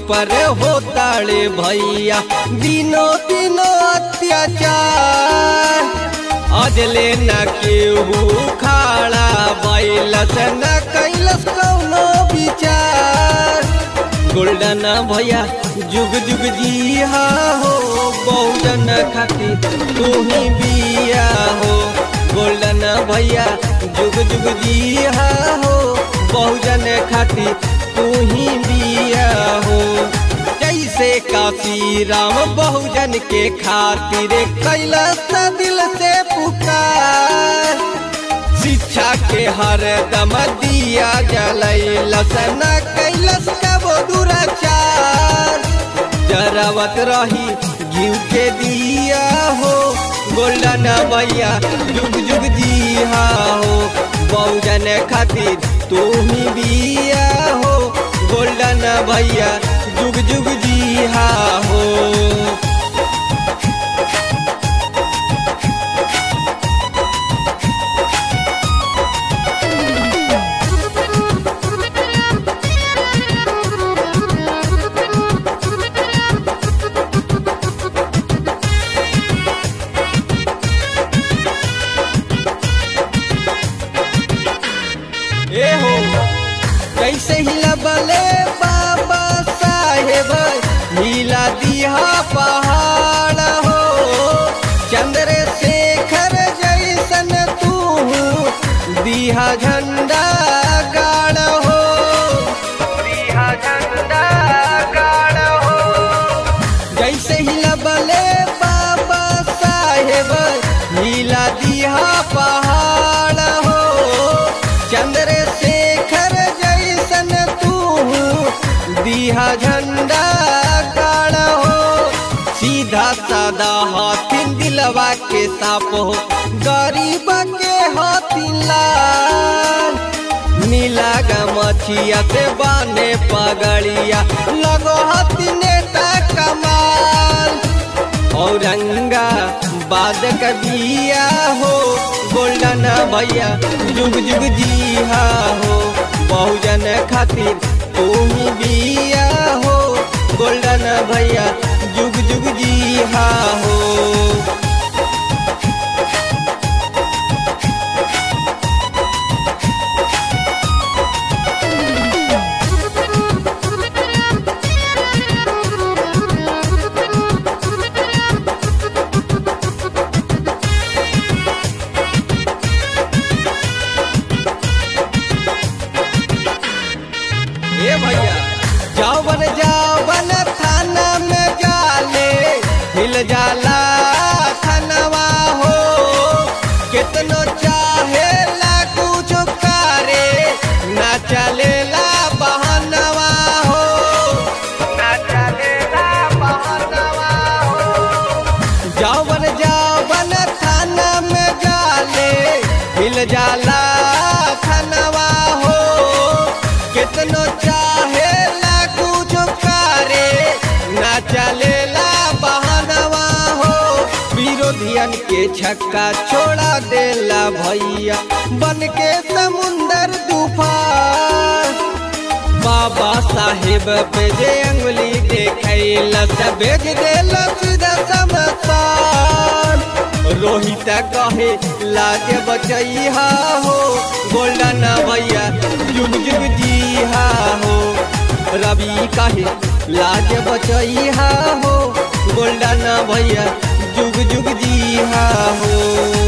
पर होताड़े भैया दिनो दिनो अत्याचार अजले न केहू खाड़ा बैलस न कैलस कौनो विचार गोल्डन भैया जुग जुग जिया हो बहुजन खातिर तू ही बिया हो गोल्डन भैया जुग जुग जिया हो बहुजन खातिर तू ही बिया हो जैसे काशी राम बहुजन के खातिर कैलस दिल से पुकार शिक्षा के हर दम दिया जलैलस न कैलस कबो दुराचार जरावत रही घीव के दिया हो गोल्डन भैया जुग जुग जिया हो बहुजन खातिर तू ही बिया हो गोल्डन भैया जुग जुग जिया हो ए हो कैसे हिला बले बाबा साहेब हिला दिया पहाड़ हो चंद्रशेखर जैसन तू दिया झंडा गाड़ हो दिया झंडा गाड़ हो जैसे हिला बले बाबा साहेब हिला दिया पहाड़ हो चंद्रशेखर जैसन तू दिया झंडा गाड़ हो सीधा सादा हाथिन दिलवा के साप हो गरीब के हाथिन लाल नीला गमछिया से बाने पगड़िया लगो हाथी नेता कमाल औरंगा बाद कबिया हो गोल्डन भैया जुग जुग जिया हो बहुजन खातिर तू ही बिया हो गोल्डन भैया जुग जुग जिया हो ए भैया जावन जावन थाना में जाले हिल जाला थानवा हो कितनो चाहे ला कुछ करे ना चलेला बहनवा हो ना चलेला बहनवा हो जावन जावन थाना में जाले हिल जाला थानवा हो कितनो चाहे ला कुछ करे ना चलेला बहनवा हो विरोधियन के छक्का छोड़ा देला भैया बन के समुंदर तूफान बाबा साहेब पे जे अंगुली देखैला से भेज देला सीधा समसान रोहित कहे लाज बचैहा हो गोल्डन भैया जुग जुग जिहा हो रवि कहे लाज बचैहा हो गोल्डन भैया जुग जुग जिहा हो